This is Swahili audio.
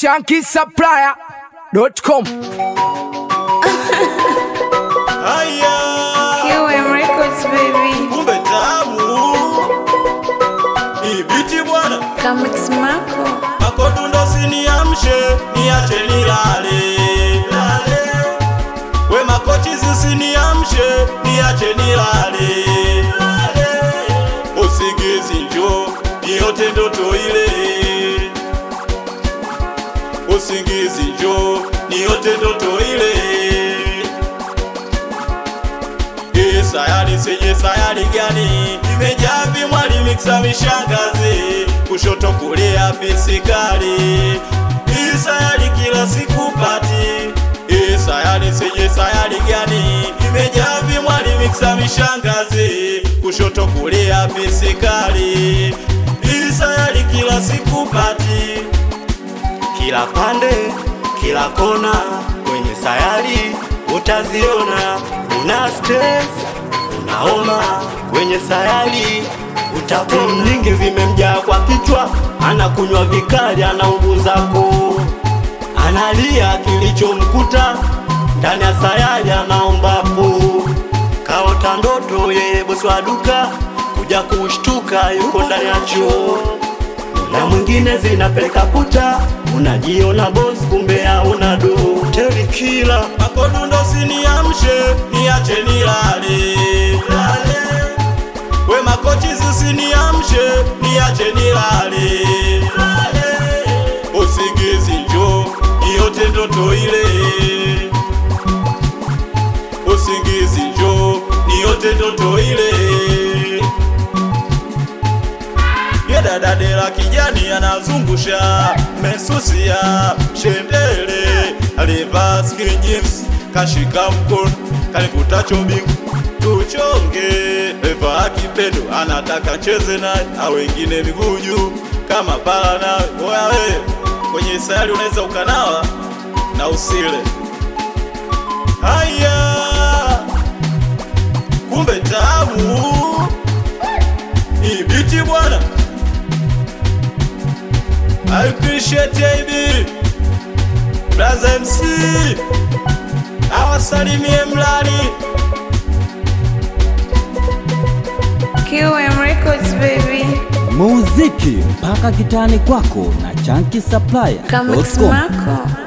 shankisupplier.com. Haya, QM Records baby. kumbe tamu ibiti bwana, Kamix Marco. makodundo siniamshe, niache nilale lale. We makochizi siniamshe, niache nilale lale. Usingizi njo yote ndoto ile, usingizi njo ni yote ndoto ile. Hii sayari senye sayari gani imejaa vimwali miksa mishangazi kushoto kulia pisikali hii sayari kila siku pati hii sayari senye sayari gani imejaa vimwali miksa mishangazi kushoto kulia pisikali hii sayari kila siku pati kila pande, kila kona kwenye sayari utaziona. Una stress, unaoma kwenye sayari utapomu nyingi zimemjaa kwa kichwa, anakunywa vikali, anaunguza koo, analia kilichomkuta ndani ya sayari, anaomba po kaota ndoto, yeye bosi wa duka kuja kushtuka, yuko ndani ya choo na mwingine zinapeleka puta, unajiona boss kumbe hauna do. Teri kila makodundo siniamshe, niache nilale lale. We makochi zisiniamshe, niache nilale lale. Usingizi njo yote ndoto ile, usingizi njo ni yote ndoto ile yedadadela kijani anazungusha mesusia shendele alivaa skin jeans kashika mkono kalikutacho bingu tuchonge levaa kipendo anataka cheze naye au wengine miguu juu kama pala nawe oya we kwenye sayari unaweza ukanawa na usile haya kumbe tamu ibiti bwana I appreciate AB Brother MC awasalimie mlali QM Records baby. muziki mpaka kitani kwako na Kamix chankisupplier.com. Marco.